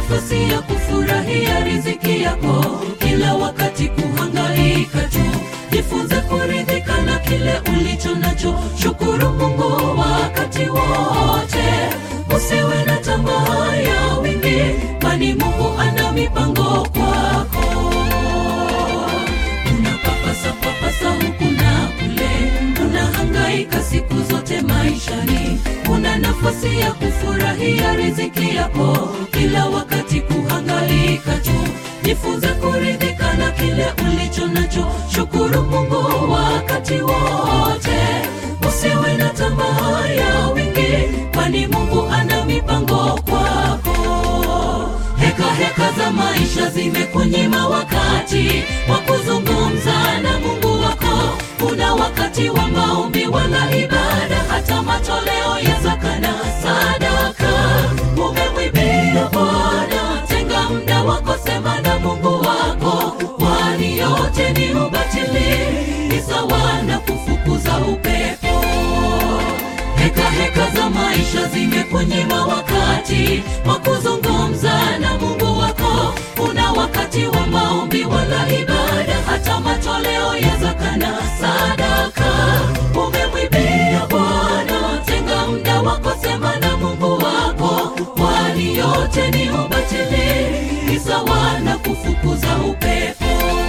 nafasi ya kufurahia riziki yako, kila wakati kuhangaika tu. Jifunze kuridhika na kile ulicho nacho, shukuru Mungu wakati wote. Usiwe na tamaa ya wingi, kwani Mungu ana mipango kwako. Unapapasa papasa huku na kule, unahangaika siku zote maishani. Una nafasi ya kufurahia riziki yako, kila wakati kuhangaika tu. Jifunze kuridhika na kile ulicho nacho, shukuru Mungu wakati wote. Usiwe na tamaa ya wingi, kwani Mungu ana mipango kwako. Heka heka za maisha zimekunyima wakati wa kuzungumza na Mungu wako. Kuna wakati wa maombi wala ibada, hata matoleo ya zaka na sadaka. Umemwibia Bwana, tenga muda wako, sema na Mungu wako, kwani yote ni ubatili, ni sawa na kufukuza upepo. Heka heka za maisha zimekunyima wakati wa kuzungumza na Mungu wako. Una wakati wa maombi wala ibada, hata matoleo ya zaka na sadaka. Umemwibia Bwana, tenga muda wako, sema na Mungu wako, kwani yote ni ubatili, ni sawa na kufukuza upepo.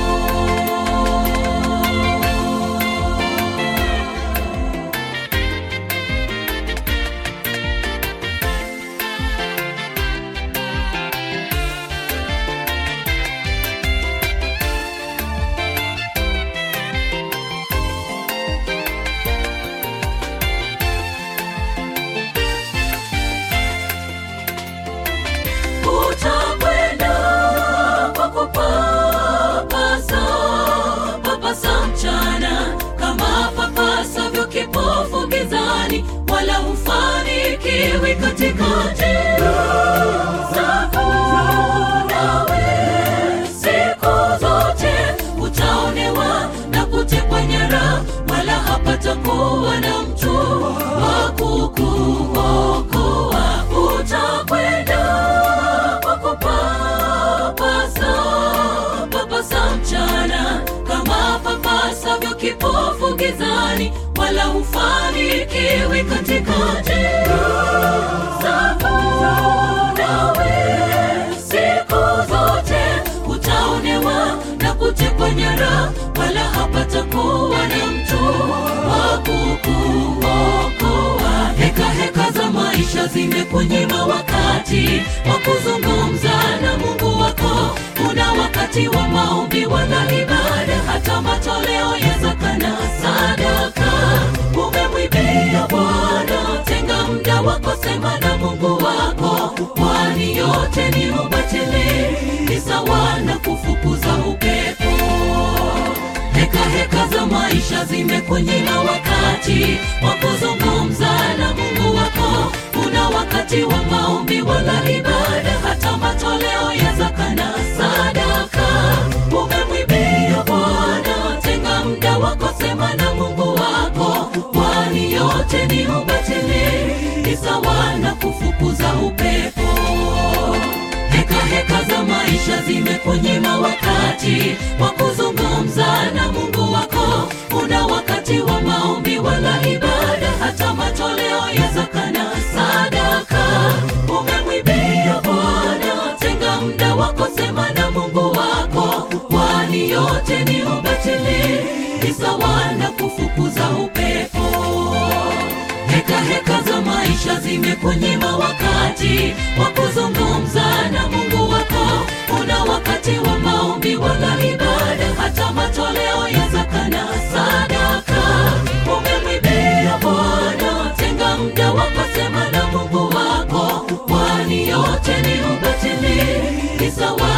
Utakwenda kwa kupapasa papasa mchana, kama papasavyo kipofu gizani, wala hufanikiwi katika njia zako. Nawe siku zote utaonewa na kutekwa nyara, wala hapatakuwa na mtu wa kukuokoa. Utakwenda kwa kupapasa papasa mchana, kama papasavyo kipofu gizani, wala hufanikiwi katika njia zako. Nawe siku zote utaonewa na kutekwa nyara, wala hapatakuwa na mtu wa kukuokoa. Heka heka za maisha zimekunyima wakati wa kuzungumza na Mungu wako. Una wakati wa maombi wala ibada, hata matoleo ya zaka na sadaka. Umemwibia Bwana, tenga muda wako, sema na Mungu wako, kwani yote ni ubatili, ni sawa na kufukuza upepo. Heka heka za maisha zimekunyima wakati wa kuzungumza na Mungu wako. Una wakati wa maombi wala ibada, hata matoleo ya zaka na sadaka. Umemwibia Bwana, tenga muda wako, sema na Mungu wako, kwani yote ni ubatili, ni sawa na kufukuza upepo. Heka heka za maisha zimekunyima wakati wa kuzungumza na Mungu wako. Una wakati wa maombi wala ibada, hata matoleo ya zaka na sadaka. Umemwibia Bwana, tenga muda wako, sema na Mungu wako, kwani yote ni ubatili, ni sawa na kufukuza upepo. Heka heka za maisha zimekunyima wakati wa kuzungumza na Mungu wako. Una wakati wa maombi wala ibada, hata matoleo ya zaka na sadaka. Umemwibia Bwana, tenga muda wako, sema na Mungu wako, kwani yote ni ubatili, ni sawa